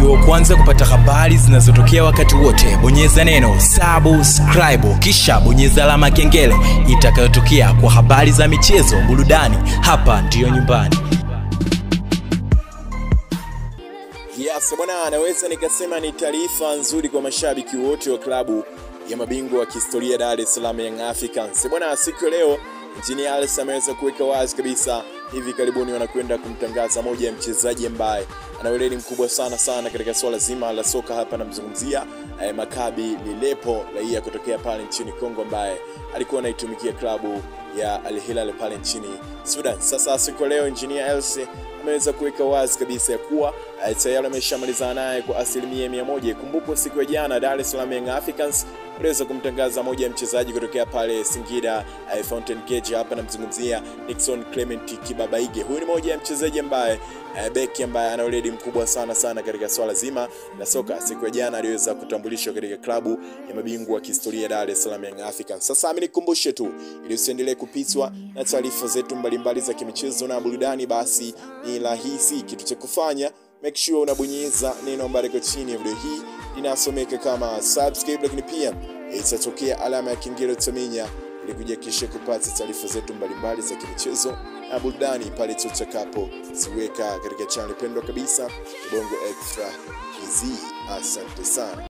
uwe wa kwanza kupata habari zinazotokea wakati wote bonyeza neno subscribe kisha bonyeza alama ya kengele itakayotokea kwa habari za michezo burudani hapa ndiyo nyumbani Yes, bwana, anaweza nikasema ni taarifa nzuri kwa mashabiki wote wa klabu ya mabingwa wa kihistoria Dar es Salaam Young Africans. Bwana, siku ya leo Engineer Alex ameweza kuweka wazi kabisa hivi karibuni wanakwenda kumtangaza moja ya mchezaji ambaye ana weledi mkubwa sana sana katika swala zima la soka hapa namzungumzia eh, Makabi Lilepo raia kutokea pale nchini Kongo ambaye alikuwa anaitumikia klabu ya Al Hilal pale nchini Sudan. Sasa siku ya leo Engineer Else ameweza kuweka wazi kabisa ya kuwa eh, tayari ameshamalizana naye kwa asilimia mia moja. Kumbukwa siku ya jana Dar es Salaam Young Africans waliweza kumtangaza moja ya mchezaji kutokea pale Singida eh, Fountain Gate. Hapa namzungumzia Nixon Clement Kibabaige. Huyu ni moja ya mchezaji ambaye eh, beki ambaye ana weledi mkubwa sana sana katika swala zima la soka. Siku ya jana aliweza kutambulishwa katika klabu ya mabingwa wa kihistoria Dar es Salaam Young Africans. Sasa mimi nikumbushe tu ili usiendelee kupitwa na taarifa zetu mbalimbali za kimichezo na burudani, basi ni rahisi kitu cha kufanya make sure unabonyeza neno ambalo liko chini ya video hii linasomeka kama subscribe, lakini pia itatokea alama ya kengele utaminya ili kujakisha kupata taarifa zetu mbalimbali za kimichezo na burudani pale tutakapo ziweka katika channel pendwa kabisa Bongo Extra TZ. Asante sana.